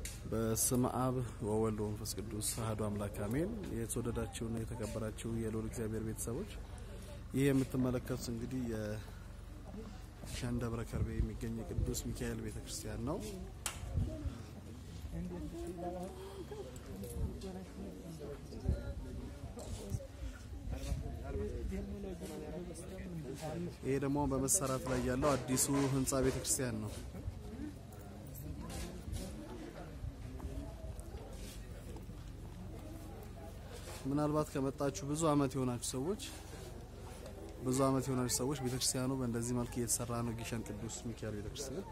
በስመ አብ ወወልድ ወመንፈስ ቅዱስ አሐዱ አምላክ አሜን። የተወደዳችሁና የተከበራችሁ የልዑል እግዚአብሔር ቤተሰቦች ይህ የምትመለከቱት እንግዲህ የሸን ደብረ ከርቤ የሚገኝ የቅዱስ ሚካኤል ቤተክርስቲያን ነው። ይሄ ደግሞ በመሰራት ላይ ያለው አዲሱ ህንፃ ቤተክርስቲያን ነው። ምናልባት ከመጣችሁ ብዙ አመት የሆናችሁ ሰዎች ብዙ አመት የሆናችሁ ሰዎች ቤተክርስቲያኑ በእንደዚህ መልክ እየተሰራ ነው። ጊሸን ቅዱስ ሚካኤል ቤተክርስቲያን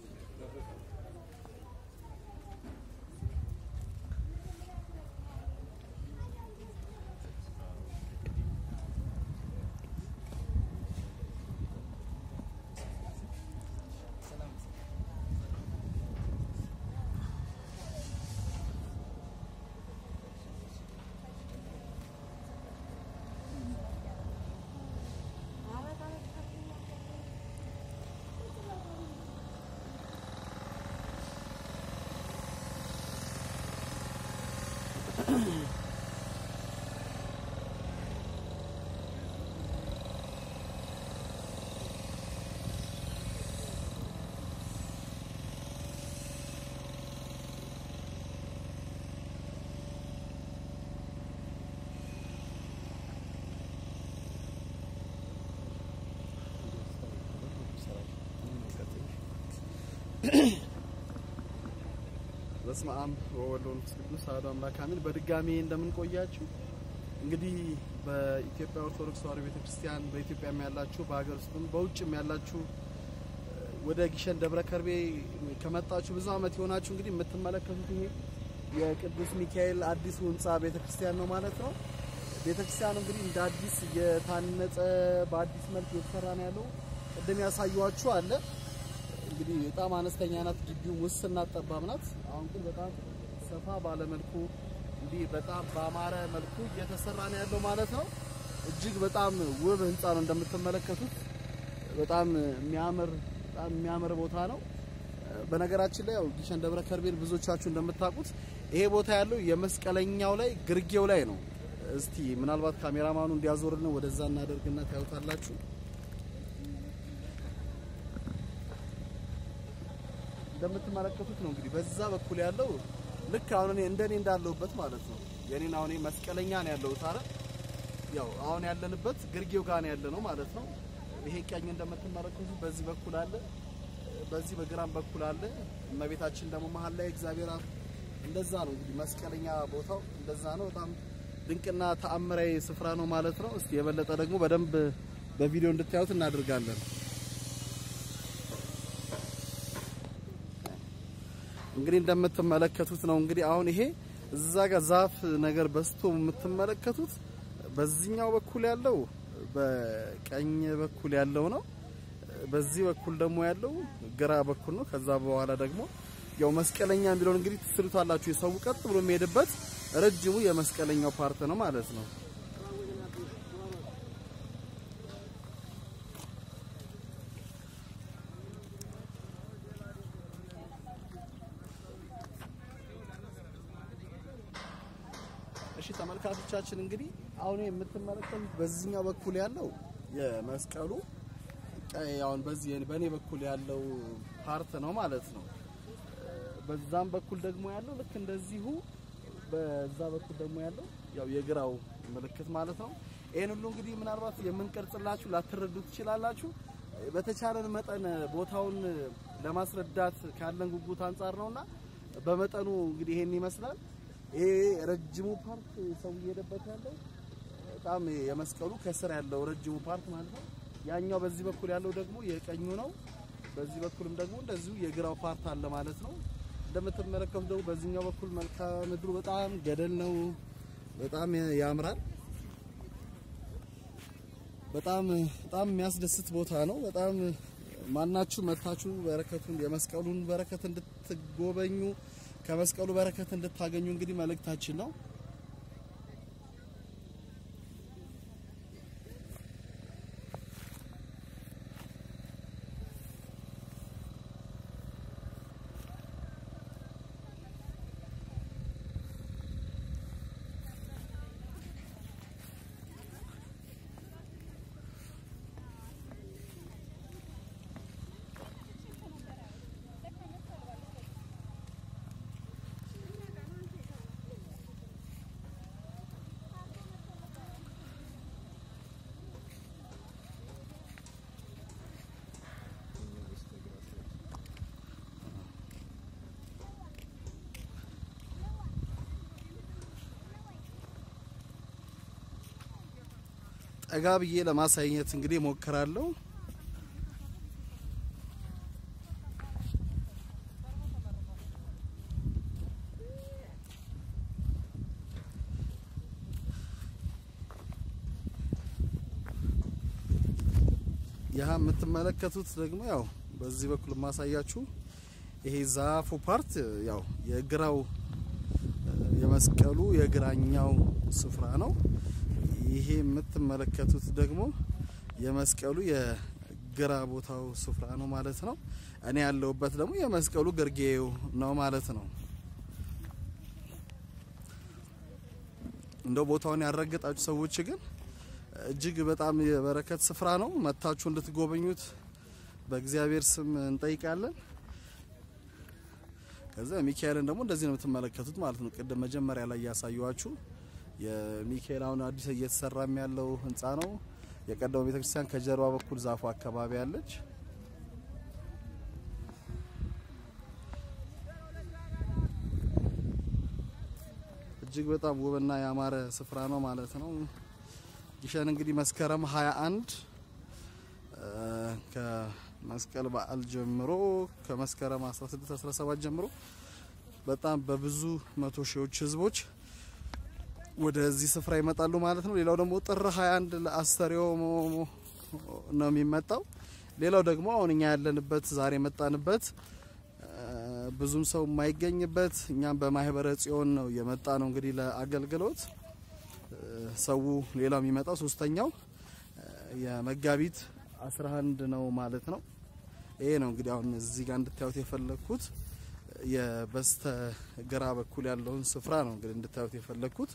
በስመ አብ ወወልድ ወመንፈስ ቅዱስ አሐዱ አምላክ አሜን። በድጋሚ እንደምንቆያችሁ እንግዲህ በኢትዮጵያ ኦርቶዶክስ ተዋሕዶ ቤተክርስቲያን በኢትዮጵያም ያላችሁ በሀገር ውስጥም በውጭም ያላችሁ ወደ ጊሸን ደብረ ከርቤ ከመጣችሁ ብዙ አመት የሆናችሁ እንግዲህ የምትመለከቱት ይሄ የቅዱስ ሚካኤል አዲሱ ህንፃ ቤተክርስቲያን ነው ማለት ነው። ቤተክርስቲያኑ እንግዲህ እንደ አዲስ እየታነጸ በአዲስ መልክ እየተሰራ ነው ያለው። ቅድም ያሳየኋችሁ አለ እንግዲህ በጣም አነስተኛ ናት። ግቢው ውስንና ጠባብ ናት። አሁን ግን በጣም ሰፋ ባለ መልኩ እንዲህ በጣም ባማረ መልኩ እየተሰራ ነው ያለው ማለት ነው። እጅግ በጣም ውብ ህንፃ ነው እንደምትመለከቱት። በጣም የሚያምር በጣም የሚያምር ቦታ ነው። በነገራችን ላይ ያው ጊሸን ደብረ ከርቤን ብዙዎቻችሁ እንደምታውቁት ይሄ ቦታ ያለው የመስቀለኛው ላይ ግርጌው ላይ ነው። እስቲ ምናልባት ካሜራማኑ እንዲያዞርልን ወደዛ እናደርግና ታዩታላችሁ። እንደምትመለከቱት ነው እንግዲህ በዛ በኩል ያለው ልክ አሁን እኔ እንደኔ እንዳለሁበት ማለት ነው። የኔን አሁን መስቀለኛ ነው ያለሁት አይደል? ያው አሁን ያለንበት ግርጌው ጋር ነው ያለ ነው ማለት ነው። ይሄ ቀኝ እንደምትመለከቱት በዚህ በኩል አለ፣ በዚህ በግራም በኩል አለ። እመቤታችን ደግሞ መሀል ላይ እግዚአብሔር አብ እንደዛ ነው እንግዲህ መስቀለኛ ቦታው እንደዛ ነው። በጣም ድንቅና ተአምራዊ ስፍራ ነው ማለት ነው። እስቲ የበለጠ ደግሞ በደንብ በቪዲዮ እንድታዩት እናደርጋለን። እንግዲህ እንደምትመለከቱት ነው እንግዲህ አሁን ይሄ እዛ ጋር ዛፍ ነገር በስቶ የምትመለከቱት በዚህኛው በኩል ያለው በቀኝ በኩል ያለው ነው። በዚህ በኩል ደግሞ ያለው ግራ በኩል ነው። ከዛ በኋላ ደግሞ ያው መስቀለኛ የሚለውን እንግዲህ ትስሉታላችሁ። የሰው ቀጥ ብሎ የሚሄድበት ረጅሙ የመስቀለኛው ፓርት ነው ማለት ነው። እሺ ተመልካቾቻችን እንግዲህ አሁን የምትመለከቱት በዚህኛው በኩል ያለው የመስቀሉ አሁን በዚህ በኔ በኩል ያለው ፓርት ነው ማለት ነው። በዛም በኩል ደግሞ ያለው ልክ እንደዚሁ በዛ በኩል ደግሞ ያለው ያው የግራው ምልክት ማለት ነው። ይሄን ሁሉ እንግዲህ ምናልባት የምንቀርጽላችሁ ላትረዱ ትችላላችሁ። በተቻለን መጠን ቦታውን ለማስረዳት ካለን ጉጉት አንጻር ነውና በመጠኑ እንግዲህ ይሄን ይመስላል። ይሄ ረጅሙ ፓርት ሰው እየሄደበት ያለው በጣም የመስቀሉ ከስር ያለው ረጅሙ ፓርት ማለት ነው። ያኛው በዚህ በኩል ያለው ደግሞ የቀኙ ነው። በዚህ በኩልም ደግሞ እንደዚሁ የግራው ፓርት አለ ማለት ነው። እንደምትመለከቱ ደግሞ በዚህኛው በኩል መልክዓ ምድሩ በጣም ገደል ነው። በጣም ያምራል። በጣም በጣም የሚያስደስት ቦታ ነው። በጣም ማናችሁ መታችሁ በረከቱን የመስቀሉን በረከት እንድትጎበኙ ከመስቀሉ በረከት እንድታገኙ እንግዲህ መልእክታችን ነው። ጠጋ ብዬ ለማሳየት እንግዲህ ሞክራለሁ። ይህ የምትመለከቱት ደግሞ ያው በዚህ በኩል የማሳያችሁ ይሄ ዛፉ ፓርት ያው የግራው የመስቀሉ የግራኛው ስፍራ ነው። ይሄ የምትመለከቱት ደግሞ የመስቀሉ የግራ ቦታው ስፍራ ነው ማለት ነው። እኔ ያለሁበት ደግሞ የመስቀሉ ግርጌው ነው ማለት ነው። እንደው ቦታውን ያረገጣችሁ ሰዎች ግን እጅግ በጣም የበረከት ስፍራ ነው። መታችሁ እንድትጎበኙት በእግዚአብሔር ስም እንጠይቃለን። ከዛ ሚካኤልን ደግሞ እንደዚህ ነው የምትመለከቱት ማለት ነው። ቅድም መጀመሪያ ላይ ያሳየኋችሁ የሚካኤል አሁን አዲስ እየተሰራም ያለው ህንፃ ነው። የቀደመው ቤተክርስቲያን ከጀርባ በኩል ዛፉ አካባቢ አለች። እጅግ በጣም ውብና ያማረ ስፍራ ነው ማለት ነው። ግሸን እንግዲህ መስከረም 21 ከመስቀል በዓል ጀምሮ ከመስከረም 16 17 ጀምሮ በጣም በብዙ መቶ ሺዎች ህዝቦች ወደዚህ ስፍራ ይመጣሉ ማለት ነው። ሌላው ደግሞ ጥር 21 ለአስተሪዮ ነው የሚመጣው። ሌላው ደግሞ አሁን እኛ ያለንበት ዛሬ የመጣንበት ብዙም ሰው የማይገኝበት እኛም በማህበረ ጽዮን ነው የመጣ ነው እንግዲህ ለአገልግሎት ሰው ሌላው የሚመጣው ሶስተኛው የመጋቢት 11 ነው ማለት ነው። ይሄ ነው እንግዲህ አሁን እዚህ ጋር እንድታዩት የፈለግኩት የበስተ ግራ በኩል ያለውን ስፍራ ነው እንግዲህ እንድታዩት የፈለግኩት።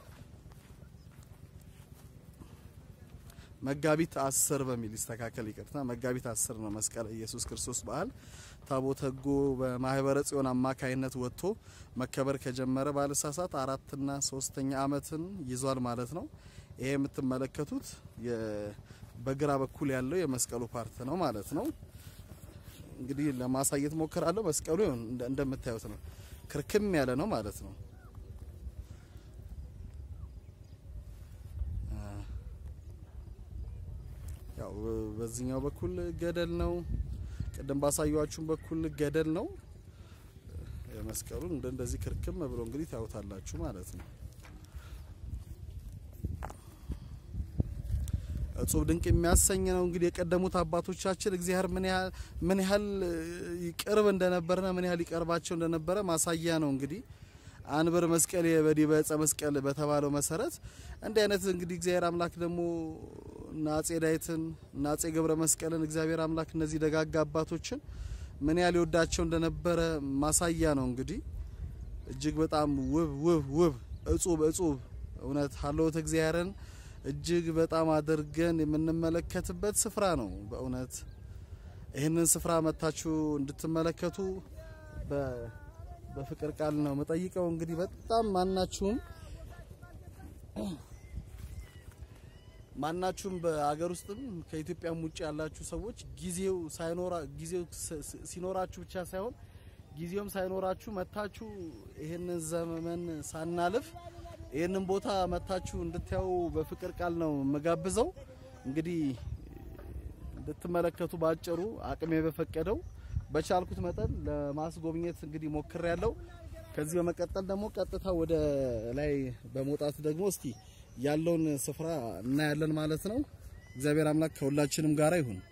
መጋቢት አስር በሚል ይስተካከል፣ ይቅርታ መጋቢት አስር ነው መስቀል ኢየሱስ ክርስቶስ በዓል ታቦተ ሕጉ በማህበረ ጽዮን አማካይነት ወጥቶ መከበር ከጀመረ ባለሳሳት አራትና ሶስተኛ አመትን ይዟል ማለት ነው። ይሄ የምትመለከቱት በግራ በኩል ያለው የመስቀሉ ፓርት ነው ማለት ነው። እንግዲህ ለማሳየት ሞክራለሁ። መስቀሉ እንደምታዩት ነው፣ ክርክም ያለ ነው ማለት ነው። ያው በዚህኛው በኩል ገደል ነው። ቅድም ባሳያችሁም በኩል ገደል ነው። መስቀሉን እንደዚህ ክርክም ብሎ እንግዲህ ታዩታላችሁ ማለት ነው። እጹብ ድንቅ የሚያሰኝ ነው። እንግዲህ የቀደሙት አባቶቻችን እግዚአብሔር ምን ያህል ምን ያህል ይቅርብ እንደነበረና ምን ያህል ይቀርባቸው እንደነበረ ማሳያ ነው። እንግዲህ አንብር መስቀል በዲበ ዕፀ መስቀል በተባለው መሰረት እንዲህ አይነት እንግዲህ እግዚአብሔር አምላክ ደግሞ እና አጼ ዳዊትን እና አጼ ገብረ መስቀልን እግዚአብሔር አምላክ እነዚህ ደጋጋ አባቶችን ምን ያህል ይወዳቸው እንደነበረ ማሳያ ነው። እንግዲህ እጅግ በጣም ውብ ውብ ውብ እጹብ እጹብ እውነት ሀለወት እግዚአብሔርን እጅግ በጣም አድርገን የምንመለከትበት ስፍራ ነው። በእውነት ይህንን ስፍራ መታችሁ እንድትመለከቱ በፍቅር ቃል ነው የምጠይቀው። እንግዲህ በጣም ማናችሁም ማናችሁም በአገር ውስጥም ከኢትዮጵያም ውጭ ያላችሁ ሰዎች ጊዜው ሳይኖራ ጊዜው ሲኖራችሁ ብቻ ሳይሆን ጊዜውም ሳይኖራችሁ መታችሁ ይህንን ዘመን ሳናልፍ ይህንን ቦታ መታችሁ እንድታዩ በፍቅር ቃል ነው የምጋብዘው። እንግዲህ እንድትመለከቱ ባጭሩ አቅሜ በፈቀደው በቻልኩት መጠን ለማስጎብኘት እንግዲህ ሞክር ያለው። ከዚህ በመቀጠል ደግሞ ቀጥታ ወደ ላይ በመውጣት ደግሞ እስቲ ያለውን ስፍራ እናያለን ማለት ነው። እግዚአብሔር አምላክ ከሁላችንም ጋር ይሁን።